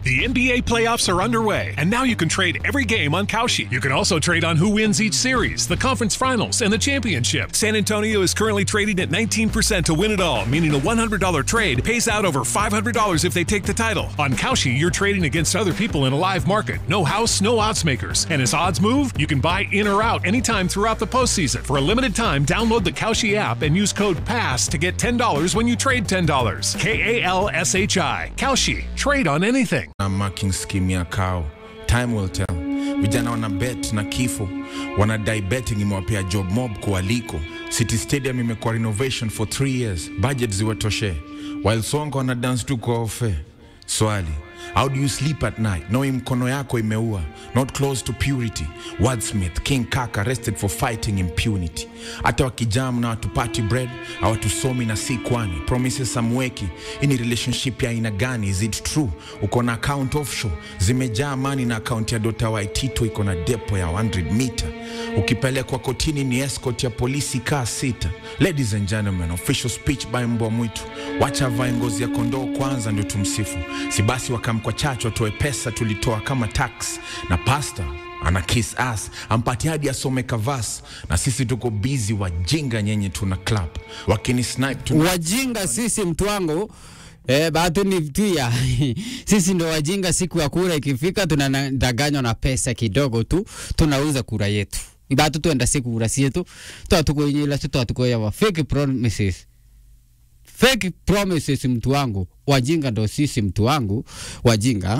The NBA playoffs are underway, and now you can trade every game on Kalshi. You can also trade on who wins each series, the conference finals, and the championship. San Antonio is currently trading at 19% to win it all, meaning a $100 trade pays out over $500 if they take the title. On Kalshi, you're trading against other people in a live market. No house, no odds makers. And as odds move, you can buy in or out anytime throughout the postseason. For a limited time, download the Kalshi app and use code PASS to get $10 when you trade $10. K A L S H I. Kalshi. Trade on anything. na marking scheme ya kao time will tell vijana wana bet na kifo wanadai betting imewapea job mob kualiko city stadium imekuwa renovation for 3 years budget ziwatoshe while songo wana dance tu kwa ofe swali how do you sleep at night knowing mkono yako imeua not close to purity wordsmith king kaka arrested for fighting impunity hata wakijam na watupati bread hawatusomi na si kwani promises samweki hii ni relationship ya aina gani is it true uko na account offshore zimejaa mani na account ya dota waitito iko na depo ya 100 meter ukipelekwa kotini ni escort ya polisi kaa sita ladies and gentlemen official speech by mbwa mwitu wacha avae ngozi ya kondoo kwanza ndio tumsifu si basi wakamkwa chacho watoe pesa tulitoa kama tax na pasta ana kiss ass ampati hadi asome kavas na sisi tuko busy wajinga nyenye tuna club wakini snipe tuna wajinga sisi mtu wangu Eh, batu ni pia sisi ndo wajinga. Siku ya kura ikifika, tunadanganywa na pesa kidogo tu, tunauza kura yetu. Batu tuenda siku kura sietu twatukuinyila tu twatukuya fake promises fake promises, mtu wangu. Wajinga ndo sisi, mtu wangu, wajinga.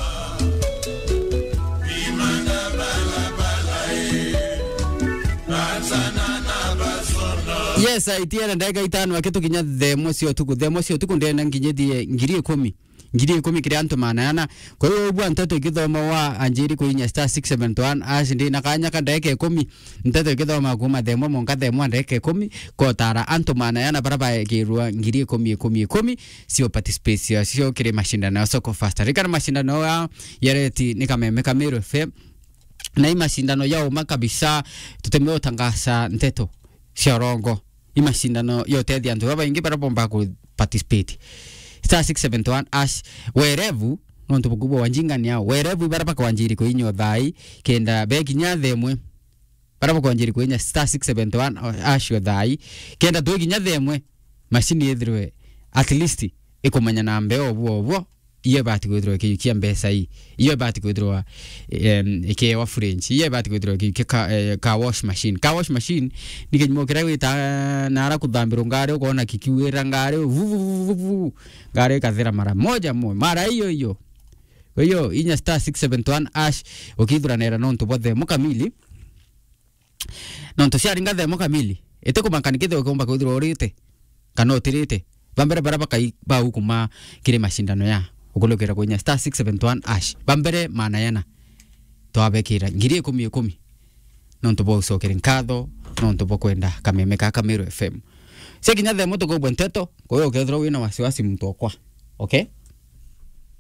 yes aitiana ndagika itano akitukinya themo cio tuku themo cio tuku ndenda nginyithie ngiri ikumi ngiri ikumi kiria antu manayana kwa hiyo bwa nteto ikithoma wa anjiri kuinya star 671 ash ndi na kanya ka ndagika ikumi nteto ikithoma kuma themo monka themo ndagika ikumi kotara antu manayana bara bagirwa ngiri ikumi ikumi ikumi cio participate cio cio kiri mashindano ya soko fasta rikana mashindano ya yareti nikameme kamiru fm na hii mashindano ya uma kabisa tutemeo tangaza nteto cia rongo i mashindano yotethi antu babaingi bara bomba ku participate star 671 ash werevu nontu bukubwa wanjingani ao werevu bara baka wanjiri kuinyo thai kenda bekinya themwe bara baka wanjiri kuinya star 671 ash yo thai kenda twekinya themwe mashini ithirwe at least ikumenya na mbeo obwo obwo iyo bati gwithirwa ikiyukia mbeca ii iyo bati gwithirwa um, ikewa french iyo bati gwithirwa ikiyukia ka, eh, ka wash machine ka wash machine ni kinyumo kiria gwita nara kuthambirwo ngari ukona kikiwira ngari vuvuvuvu ngari ikathira mara moja mo mara hiyo hiyo kwa hiyo inya star 671 ash ukithuranira nontu bwa themo kamili nontu ciaringa themo kamili ite kumakani kithe ukumba kwithirwa urite kana utirite bambere bara bakai bau kuma kiri mashindano ya ukulukira kwinya star 671 ash bambere manayana twabekira ngiri ikumi ikumi nontu bwa ucokere nkatho nontu bwa kwenda kameme ka kamiru fm sekinya themo tukubwe nteto kwa hiyo ukethirwa wina wasiwasi mtu okwa okay